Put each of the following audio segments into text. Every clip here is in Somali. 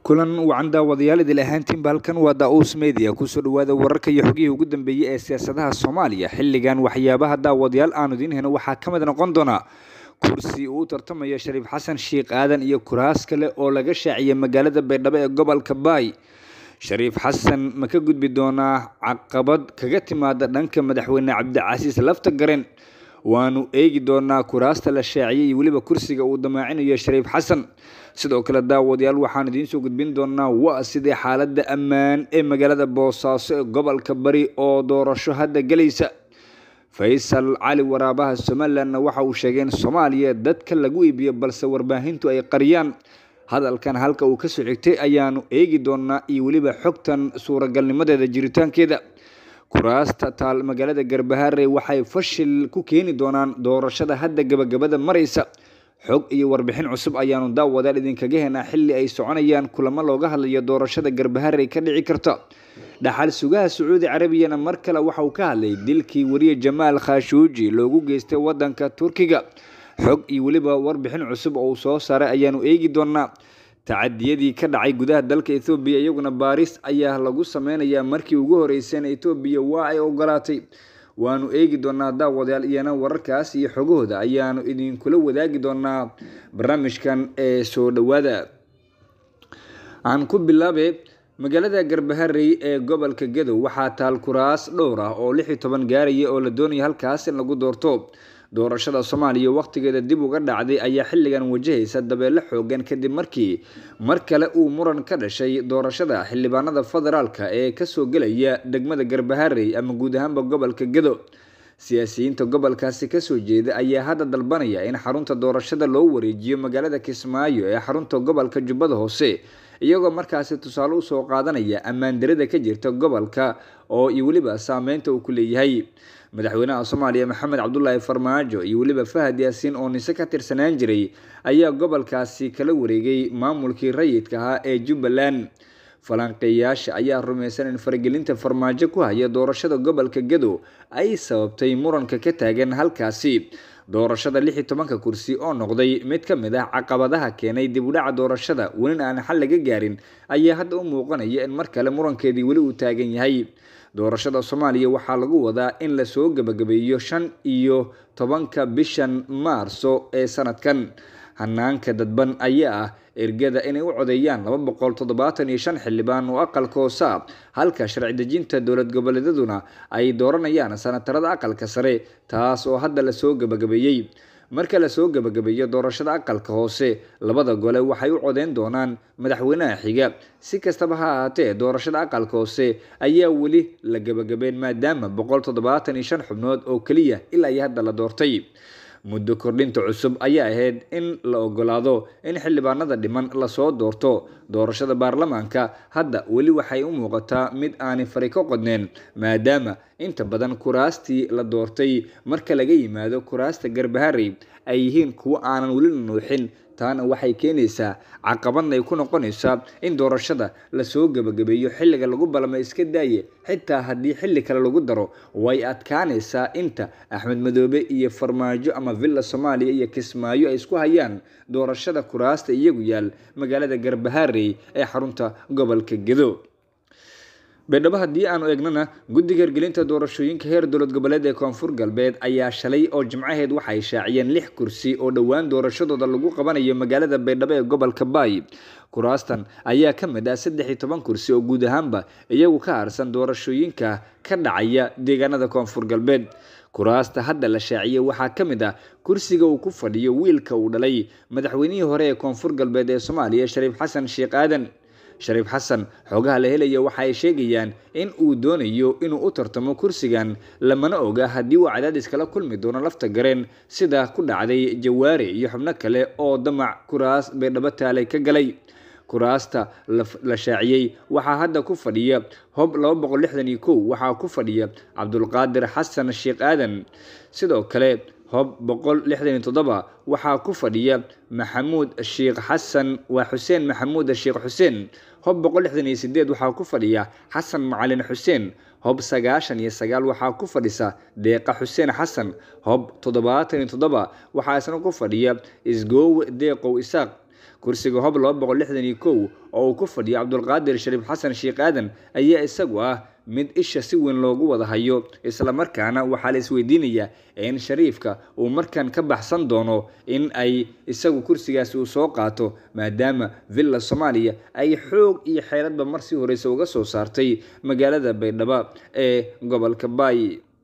kulan wacan daawadayaal idil ahaantiinba halkan waa daa-uus media kusoo dhawaada wararka iyo xogihii ugu dambeeyey ee siyaasadaha soomaaliya xilligan waxyaabaha daawadayaal aanu idiin heno waxaa ka mid noqon doonaa kursi uu u tartamaya shariif xasan sheikh aadan iyo kuraas kale oo laga shaaciyay magaalada baydhabo ee gobolka baay shariif xasan ma ka gudbi doonaa caqabad kaga timaada dhanka madaxweyne cabdicasiis lafta garen waanu eegi doonaa kuraasta la shaaciyay iyo weliba kursiga uu damaacinayo shariif xasan sidoo kale daawadayaal waxaan idiin soo gudbin doonaa waa sidii xaaladda ammaan ee magaalada boosaaso ee gobolka bari oo doorasho hadda gelaysa faysal cali waraabaha somalilandna waxa uu sheegay in soomaaliya dadka lagu iibiyo balse warbaahintu ay qariyaan hadalkan halka uu kasoo xigtay ayaanu eegi doonaa iyo weliba xogtan suuragalnimadeeda jiritaankeeda kuraasta taal magaalada garbaharey waxay fashil ku keeni doonaan doorashada hadda gabagabada maraysa xog iyo warbixin cusub ayaanu daawadaal idinkaga henaa xilli ay soconayaan kulamo looga hadlayo doorashada garbaharey ka dhici karta dhaxal sugaha sacuudi carabiyana mar kale waxa uu ka hadlay dilkii wariye jamaal khashuuji loogu geystay wadanka turkiga xog iyo weliba warbixin cusub oo uu soo saaray ayaanu eegi doonaa tacadiyadii ka dhacay gudaha dalka ethoobiya iyaguna baaris ayaa lagu sameynayaa markii ugu horeyseen ethoobiya waa ay ogolaatay waanu eegi doonaa daawadayaal iyana wararkaas iyo xogahooda ayaanu idinkula wadaagi doonaa barnaamijkan ee soo dhowaada aan ku bilaabe magaalada garbaharey ee gobolka gadow waxaa taal kuraas dhowr ah oo lix iyo toban gaaraya oo la doonaya halkaas in lagu doorto doorashada soomaaliya wakhtigeeda dib uga dhacday ayaa xilligan wajahaysa dabeelo xoogan kadib markii mar kale uu muran ka dhashay doorashada xildhibaanada federaalka ee kasoo gelaya degmada garbaharey ama guud ahaanba gobolka gado siyaasiyiinta gobolkaasi kasoo jeeda ayaa hadda dalbanaya in xarunta doorashada loo wareejiyo magaalada kismaayo ee xarunta gobolka jubbada hoose iyagoo markaasi tusaale usoo qaadanaya ammaan darada ka jirta gobolka oo iyo weliba saameynta uu ku leeyahay madaxweynaha soomaaliya maxamed cabdulaahi farmaajo iyo weliba fahad yaasiin oo nise ka tirsanaan jiray ayaa gobolkaasi kala wareegay maamulkii rayidka ahaa ee jubbaland falanqeeyaasha ayaa rumaysan in faragelinta farmaajo ku haya doorashada gobolka gadow ay sababtay muranka ka taagan halkaasi doorashada lix iyo tobanka kursi oo noqday mid ka mid ah caqabadaha keenay dib u dhaca doorashada welina aan xal laga gaarin ayaa hadda u muuqanaya in mar kale murankeedii weli uu taagan yahay doorashada soomaaliya waxaa lagu wadaa in lasoo gebagabeeyo shan iyo tobanka bishan maarso ee sanadkan hanaanka dadban ayaa ah ergada inay u codeeyaan laba boqol toddobaatan iyo shan xildhibaan oo aqalka hoose ah halka sharci dejinta dowlad goboleedyaduna ay dooranayaan sanatarada aqalka sare taas oo hadda lasoo gebagabeeyey marka lasoo gebagabeeyo doorashada aqalka hoose labada gole waxay u codeyn doonaan madaxweynaha xiga si kastaba ha ahaatee doorashada aqalka hoose ayaa weli la gebagabeen maadaama boqol toddobaatan iyo shan xubnood oo keliya ilaa iyo hadda la doortay muddo kordhinta cusub ayaa ahayd in la ogolaado in xildhibaanada dhiman lasoo doorto doorashada baarlamaanka hadda weli waxay u muuqataa mid aanay fari ka qodneen maadaama inta badan kuraastii la doortay marka laga yimaado kuraasta garbaharey ay yihiin kuwo aanan weli la nuuxin taana waxay keenaysaa caqabadna ay ku noqonaysaa in doorashada lasoo gebagabeeyo xilliga lagu balmay iska daaye xitaa haddii xilli kale lagu daro way adkaanaysaa inta axmed madoobe iyo farmaajo ama villa soomaaliya iyo kismaayo ay isku hayaan doorashada kuraasta iyagu yaal magaalada garbaharey ee xarunta gobolka gedo baydhabo haddii aanu eegnana guddiga hirgelinta doorashooyinka heer dowlad goboleed ee koonfur galbeed ayaa shalay oo jimcaheed waxay shaaciyeen lix kursi oo dhowaan doorashadooda lagu qabanayo magaalada baydhabo ee gobolka baay kuraastan ayaa ka mid ah saddex iyo toban kursi oo guud ahaanba iyagu ka harsan doorashooyinka ka dhacaya deegaanada koonfur galbeed kuraasta hadda la shaaciyey waxaa ka mid ah kursiga uu ku fadhiyo wiilka uu dhalay madaxweynihii hore ee koonfur galbeed ee soomaaliya shariif xasan sheekh aadan shariif xasan xoogaha la helaya waxa ay sheegayaan in uu doonayo inuu u tartamo kursigan lamana oga haddii uu cadaadis kala kulmi doono lafta gareen sida ku dhacday jawaare iyo xubno kale oo damac kuraas baydhabo taalay ka galay kuraasta la shaaciyey waxaa hadda ku fadhiya hob laba boqol lixdan iyo kow waxaa ku fadhiya cabdulqaadir xasan sheekh aadan sidoo kale hob boqol lixdan iyo toddoba waxaa ku fadhiya maxamuud sheekh xasan waa xuseen maxamuud sheekh xuseen hob boqol lixdan iyo sideed waxaa ku fadhiya xasan macalin xuseen hob sagaashan iyo sagaal waxaa ku fadhisa deeqa xuseen xasan hob toddobaatan iyo toddoba waxaa isna ku fadhiya isgoowe deeqow isaaq kursiga hob laba boqol lixdan iyo kow oo uu ku fadhiyo cabdulqaadir shariif xasan sheekh aadan ayaa isagu ah mid isha si weyn loogu wada hayo islamarkaana waxaa la isweydiinayaa in shariifka uu markan ka baxsan doono in ay isagu kursigaasi uu soo qaato maadaama villa soomaaliya ay xoog iyo xeeladba mar sii horeysa uga soo saartay magaalada baydhabo ee gobolka baay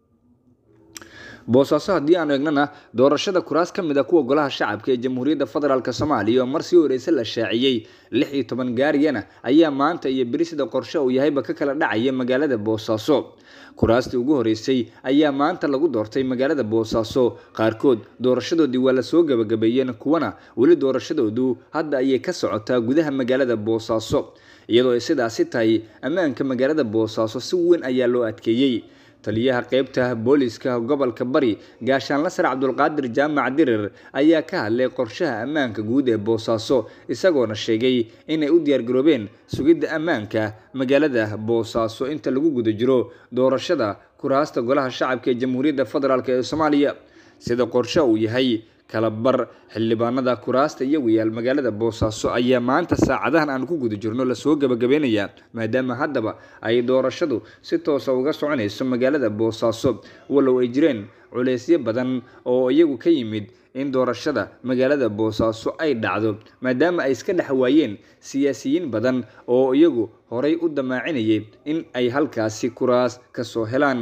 boosaaso haddii aanu eegnana doorashada kuraas ka mid a kuwa golaha shacabka ee jamhuuriyadda federaalk soomaaliya oo mar sii horeyse la shaaciyey lix iyo toban gaariyana ayaa maanta iyo beri sida qorshe uu yahayba ka kala dhacaya magaalada boosaaso kuraastii ugu horeysay ayaa maanta lagu doortay magaalada boosaaso qaarkood doorashadoodii waa lasoo gabagabeeyeen kuwana weli doorashadoodu hadda ayay ka socotaa gudaha magaalada boosaaso iyadoo ay sidaasi tahay ammaanka magaalada boosaaso si weyn ayaa loo adkeeyey taliyaha qeybta booliska gobolka bari gaashaanla sar cabdulqaadir jaamac dirir ayaa ka hadlay qorshaha ammaanka guud ee boosaaso isagoona sheegay inay u diyaargaroobeen sugidda ammaanka magaalada boosaaso inta lagu guda jiro doorashada kuraasta golaha shacabka ee jamhuuriyadda federaalk ee soomaaliya sida qorshe uu yahay kala bar xildhibaanada kuraasta iyagu yaal magaalada boosaaso ayaa maanta saacadahan aan ku guda jirno lasoo gabagabeynayaa maadaama haddaba ay doorashadu si toosa uga soconayso magaalada boosaaso walow ay jireen culeysyo badan oo iyagu ka yimid in doorashada magaalada boosaaso ay dhacdo maadaama ay iska dhex waayeen siyaasiyiin badan oo iyagu horay u damaacinayay in ay halkaasi kuraas kasoo helaan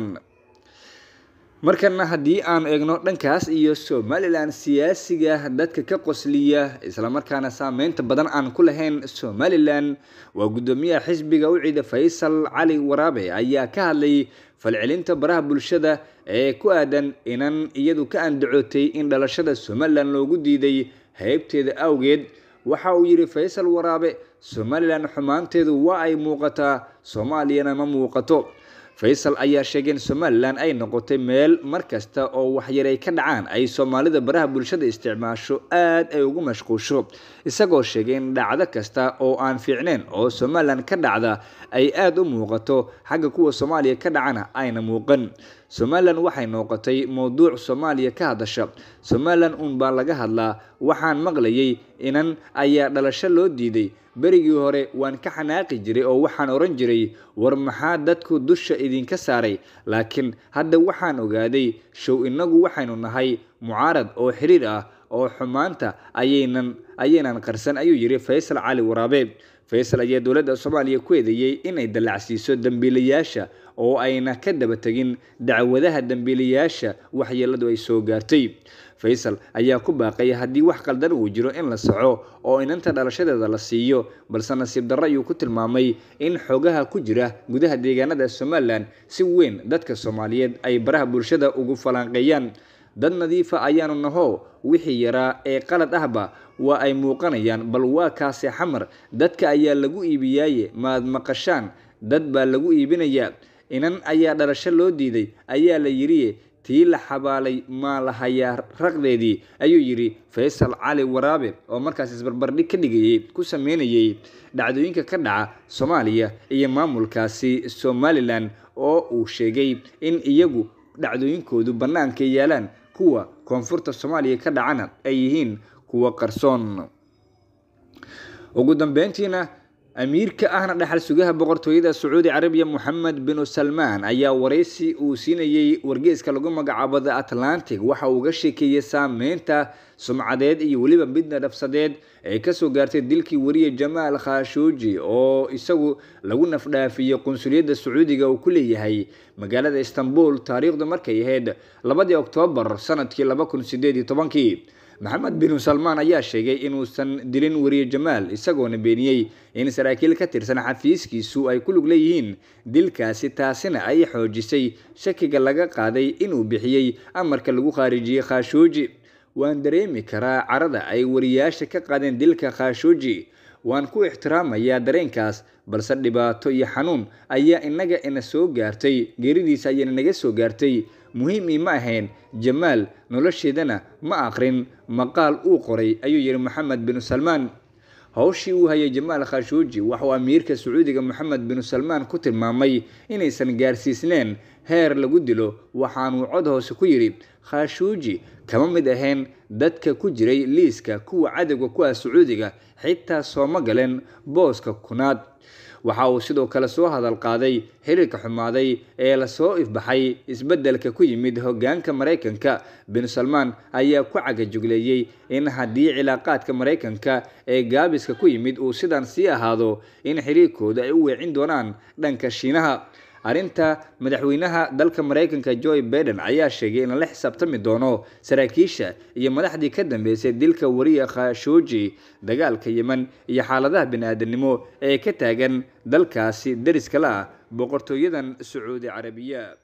markana haddii aan eegno dhankaas iyo somalilan siyaasiga dadka ka qosliya islamarkaana saameynta badan aan ku lahayn somalilan waa guddoomiyaha xisbiga u ciida faysal cali waraabe ayaa ka hadlay falcelinta baraha bulshada ee ku aadan inan iyadu ka andacootay in dhalashada somalilan loogu diiday heybteeda awgeed waxa uu yidhi faysal waraabe somalilan xumaanteedu waa ay muuqataa soomaaliyana ma muuqato faysal ayaa sheegay in somalilan ay noqotay meel mar kasta oo waxyar ay ka dhacaan ay soomaalida baraha bulshada isticmaasho aad ay ugu mashquusho isagoo sheegay in dhacdo kasta oo aan fiicneyn oo somalilan ka dhacda ay aada u muuqato xagga kuwa soomaaliya ka dhacana ayna muuqan somalilan waxay noqotay mowduuc soomaaliya ka hadasha somalilan uun baa laga hadlaa waxaan maqlayay inan ayaa dhalasho loo diiday berigii hore waan ka xanaaqi jiray oo waxaan oran jiray war maxaa dadku dusha idinka saaray laakiin hadda waxaan ogaaday show innagu waxaynu nahay mucaarad oo xiriir ah oo xumaanta ayaynan ayaynan qarsan ayuu yidhi faysal cali waraabe faysal ayaa dowladda soomaaliya ku eedeeyey inay dallacsiiso dembiilayaasha oo ayna ka daba tegin dacwadaha dembiilayaasha waxyeeladu ay soo gaartay faysal ayaa ku baaqay haddii wax qaldan uu jiro in la soco oo inanta dhalashadeeda la siiyo balse nasiib darro ayuu ku tilmaamay in xogaha ku jira gudaha deegaanada somalilan si weyn dadka soomaaliyeed ay baraha bulshada ugu falanqeeyaan dad nadiifa ayaanu naho wixii yaraa ee qalad ahba waa ay muuqanayaan bal waa kaase xamar dadka ayaa lagu iibiyaaye maad maqashaan dad baa lagu iibinayaa inan ayaa dhalasho loo diiday ayaa la yidhiye tii la xabaalay maa la hayaa raqdeedii ayuu yidhi faysal cali waraabe oo markaas isbarbardhig ka dhigayay ku sameynayay dhacdooyinka ka dhaca soomaaliya iyo maamulkaasi somalilan oo uu sheegay in iyagu dhacdooyinkoodu bannaanka yaalaan kuwa koonfurta soomaaliya ka dhacana ay yihiin kuwa qarsoon ugu dambeyntiina amiirka ahna dhaxal sugaha boqortooyada sacuudi carabiya moxamed binu salmaan ayaa waraysi uu siinayey wargeeska lagu magacaabo the atlantic waxa uu uga sheekeeyey saameynta sumcadeed iyo weliba midna dhafsadeed ee kasoo gaartay dilkii wariye jamaal khashuuji oo isagu lagu nafdhaafiyey qunsuliyadda sacuudiga uu ku leeyahay magaalada istanbul taariikhdu markay ahayd labadii oktoobar sanadkii laba kun sideed iyo tobankii maxamed binu salmaan ayaa sheegay inuusan dilin wariye jamaal isagoona beeniyey in saraakiil ka tirsan xafiiskiisu ay ku lug leeyihiin dilkaasi taasina ay xoojisay shakiga laga qaaday inuu bixiyey amarka lagu khaarijiyey khashuuji waan dareemi karaa carada ay wariyaasha ka qaadeen dilka khashuuji waan ku ixtiraamayaa dareenkaas balse dhibaato iyo xanuun ayaa inaga ina soo gaartay geeridiisa ayaana naga soo gaartay muhiimii ma ahayn jamaal nolosheedana ma aqrin maqaal uu qoray ayuu yihi moxamed binu salmaan howshii uu hayay jamaal khashuuji waxauu amiirka sacuudiga moxamed binu salmaan ku tilmaamay inaysan gaarsiisneen heer lagu dilo waxaanuu cod hoose ku yidhi khashuuji kama mid ahayn dadka ku jiray liiska kuwa cadowga ku ah sacuudiga xitaa sooma galeen booska kunaad waxa uu sidoo kale soo hadal qaaday xiriirka xumaaday ee lasoo ifbaxay isbeddelka ku yimid hoggaanka maraykanka bin salmaan ayaa ku cagajugleeyey in haddii cilaaqaadka maraykanka ee gaabiska ku yimid uu sidan sii ahaado in xiriirkooda ay u weecin doonaan dhanka shiinaha arrinta madaxweynaha dalka maraykanka joe baiden ayaa sheegay in la xisaabtami doono saraakiisha iyo madaxdii ka dambeysay dilka wariya khashuuji dagaalka yemen iyo xaaladaha bini-aadanimo ee ka taagan dalkaasi dariska la ah boqortooyadan sacuudi carabiya